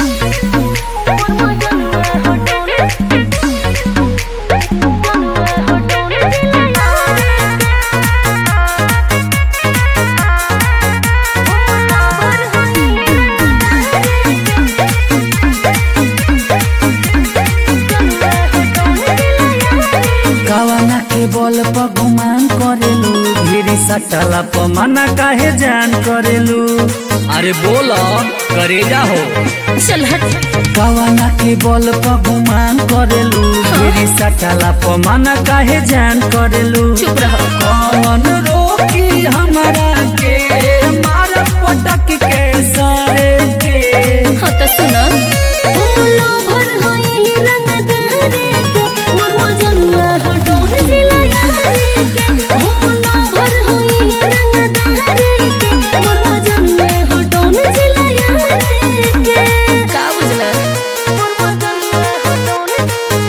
कवना के बल पर गुमान करेलू ढेरी सटला पर मना काहे जान करेलू अरे बोलो करेजा हो चल हट कवना के बल पर गुमान करेलू ढेरी सटला पर मना काहे जान करेलू चुप रहो कौन रोकी हमारा के मार पटक के सारे के हाँ तो सुनो फूलो भर होई रंगदारे के मोर जनुआ हटोन जिला यारे के फूलो भर होई रंगदारे के मोर जनुआ हटोन जिला यारे के का बुझला मोर जनुआ हटोन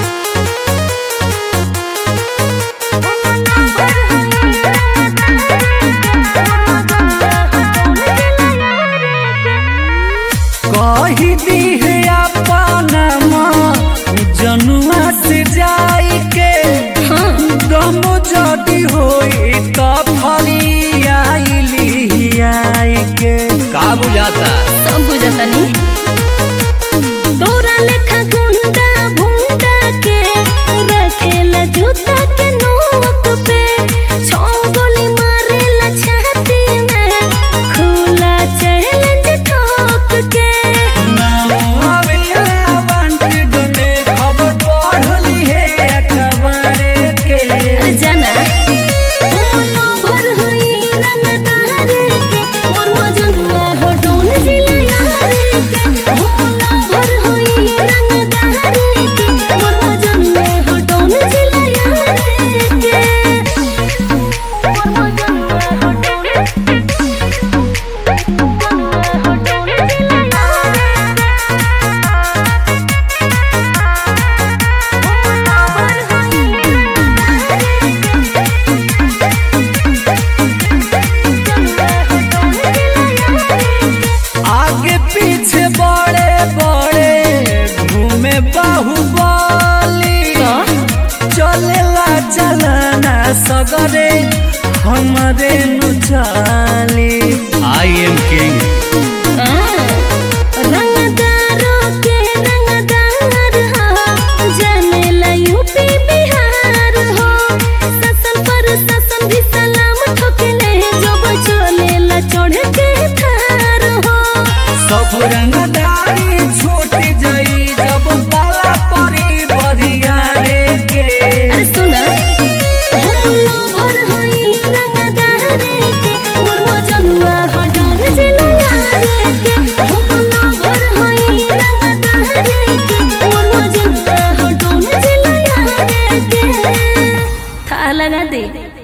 कही दी है अपना माँ जनुआ से जाई के दम जदी होई त फली आईली आई के का बुझाता सब बुझता नी तोरा लेखा गुंडा भुंडा के रखेला जूता के नोक पे छौ गोली मारेला छाती में खुला चैलेंज ठोक के जाना फूलो भर होई रंगदारे के मोर मजनुआ हटोन जिला यारे के फूलो भर होई रंगदारे के मोर मजनुआ हटोन जिला यारे के मोर मजनुआ हटोन हटोन जिला आगे पीछे बड़े बड़े घूमे बाहुबली चलेला चलना सगरे हमरे नु चाली आई एम किंग रंगदारों के रंगदार हो जनेला यूपी बिहार हो ससन पर ससन भी सलाम ठोकले जब चलेला चढ़ के थार हो सब रंगदारी छूट जाई जब बाला परी बरिया रे के अरे सुना फूलो भर होई रंगदारे के मोर मजनुआ हटोन जिला यारे के फूलो भर होई रंगदारे के मोर मजनुआ हटोन जिला यारे के था लगा दे